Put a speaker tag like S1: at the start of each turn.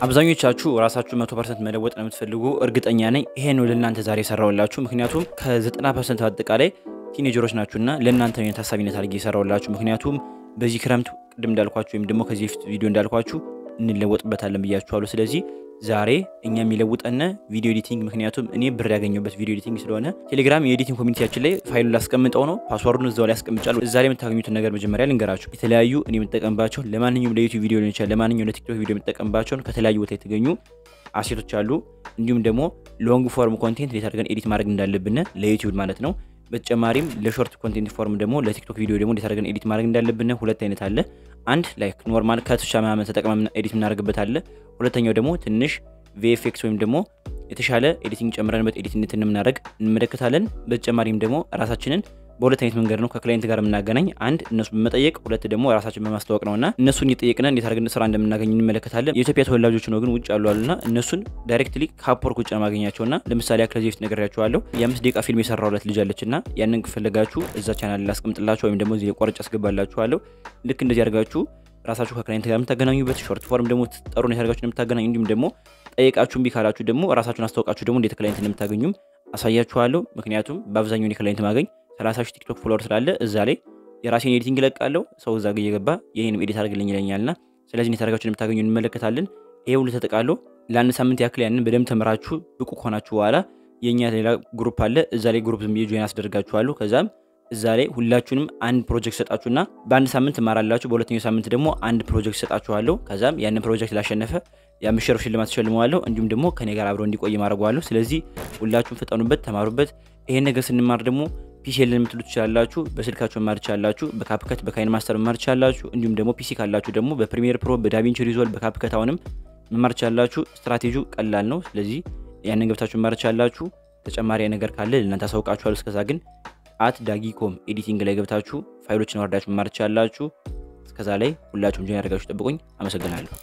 S1: አብዛኞቻችሁ ራሳችሁ መቶ ፐርሰንት መለወጥ ነው የምትፈልጉ እርግጠኛ ነኝ። ይሄ ነው ለእናንተ ዛሬ የሰራውላችሁ። ምክንያቱም ከ90 ፐርሰንት አጠቃላይ ቲኔጀሮች ናችሁና ለእናንተ ነው ታሳቢነት አድርጌ የሰራውላችሁ። ምክንያቱም በዚህ ክረምት ቅድም እንዳልኳችሁ ወይም ደግሞ ከዚህ በፊት ቪዲዮ እንዳልኳችሁ እንለወጥበታለን ብያችኋለሁ። ስለዚህ ዛሬ እኛ የሚለውጠን ቪዲዮ ኤዲቲንግ፣ ምክንያቱም እኔ ብር ያገኘሁበት ቪዲዮ ኤዲቲንግ ስለሆነ ቴሌግራም የኤዲቲንግ ኮሚኒቲያችን ላይ ፋይሉን ላስቀምጠው ነው። ፓስዋርዱን እዛው ላይ ያስቀምጫለሁ። እዛ ላይ የምታገኙትን ነገር መጀመሪያ ልንገራችሁ። የተለያዩ እኔ የምጠቀምባቸው ለማንኛውም ለዩቲዩብ ቪዲዮ ሊሆን ይችላል፣ ለማንኛውም ለቲክቶክ ቪዲዮ የምጠቀምባቸውን ከተለያዩ ቦታ የተገኙ አሴቶች አሉ። እንዲሁም ደግሞ ሎንግ ፎርም ኮንቴንት እንዴት አድርገን ኤዲት ማድረግ እንዳለብን ለዩቲዩብ ማለት ነው። በተጨማሪም ለሾርት ኮንቴንት ፎርም ደግሞ ለቲክቶክ ቪዲዮ ደግሞ እንዴት አድርገን ኤዲት ማድረግ እንዳለብን ሁለት አይነት አለ። አንድ ላይክ ኖርማል ከትሻ ምናምን ተጠቅመን ኤዲት የምናደርግበት አለ። ሁለተኛው ደግሞ ትንሽ ቪኤፍኤክስ ወይም ደግሞ የተሻለ ኤዲቲንግ ጨምረንበት ኤዲት እንዴት እንደምናደርግ እንመለከታለን። በተጨማሪም ደግሞ ራሳችንን በሁለት አይነት መንገድ ነው ከክላይንት ጋር የምናገናኝ። አንድ እነሱ በመጠየቅ ሁለት ደግሞ ራሳችን በማስተዋወቅ ነውና እነሱን እየጠየቅን እንዴት አድርገን ስራ እንደምናገኝ እንመለከታለን። የኢትዮጵያ ተወላጆች ነው ግን ውጭ ያሉ አሉና እነሱን ዳይሬክትሊ ከአፕወርክ ውጭ ነው ማገኛቸውና ለምሳሌ ከዚህ በፊት ነግሬያቸዋለሁ። የአምስት ደቂቃ ፊልም የሰራሁለት ልጅ አለችና ያንን ከፈለጋችሁ እዛ ቻናል ላስቀምጥላችሁ ወይም ደግሞ እዚህ ቆርጬ አስገባላችኋለሁ። ልክ እንደዚህ አድርጋችሁ ራሳችሁ ከክላይንት ጋር የምታገናኙበት ሾርት ፎርም ደግሞ ጠሩ ነው ያደርጋችሁ የምታገናኙ እንዲሁም ደግሞ ጠየቃችሁ እምቢ ካላችሁ ደግሞ ራሳችሁን አስታውቃችሁ ደግሞ እንዴት ክላይንት እንደምታገኙም አሳያችኋለሁ። ምክንያቱም በአብዛኛው እኔ ክላይንት ማገኝ 30 ሺህ ቲክቶክ ፎሎወር ስላለ እዛ ላይ የራሴን ኤዲቲንግ እለቃለሁ። ሰው እዛ ጋ እየገባ ይህንም ኤዲት አድርግልኝ ይለኛልና ስለዚህ እንዴት አድርጋችሁ እንደምታገኙ እንመለከታለን። ይሄ ሁሉ ተጠቃሎ ለአንድ ሳምንት ያክል ያንን በደንብ ተምራችሁ ብቁ ከሆናችሁ በኋላ የእኛ ሌላ ግሩፕ አለ። እዛ ላይ ግሩፕ ዝም ብዬ ጆይን አስደርጋችኋለሁ። ከዛም እዛ ላይ ሁላችሁንም አንድ ፕሮጀክት ሰጣችሁና በአንድ ሳምንት ትማራላችሁ። በሁለተኛው ሳምንት ደግሞ አንድ ፕሮጀክት ሰጣችኋለሁ። ከዛም ያንን ፕሮጀክት ላሸነፈ የአምስት ሺህ ሽልማት ተሸልመዋለሁ። እንዲሁም ደግሞ ከኔ ጋር አብረው እንዲቆይ ማድረጓለሁ። ስለዚህ ሁላችሁም ፍጠኑበት፣ ተማሩበት። ይሄን ነገር ስንማር ደግሞ ፒሲ የለን የምትሉ ትችላላችሁ። በስልካችሁ መማር ትችላላችሁ። በካፕከት በካይን ማስተር መማር ትችላላችሁ። እንዲሁም ደግሞ ፒሲ ካላችሁ ደግሞ በፕሪሚየር ፕሮ፣ በዳቪንቺ ሪዞልቭ፣ በካፕከት አሁንም መማር ትችላላችሁ። ስትራቴጂው ቀላል ነው። ስለዚህ ያንን ገብታችሁ መማር ትችላላችሁ። ተጨማሪ ነገር ካለ ለእናንተ አሳውቃችኋለሁ። እስከዛ ግን አት ዳጊኮም ኤዲቲንግ ላይ ገብታችሁ ፋይሎችን ወርዳችሁ መማር ትችላላችሁ። እስከዛ ላይ ሁላችሁም ጆይን ያደርጋችሁ ጠብቁኝ። አመሰግናለሁ።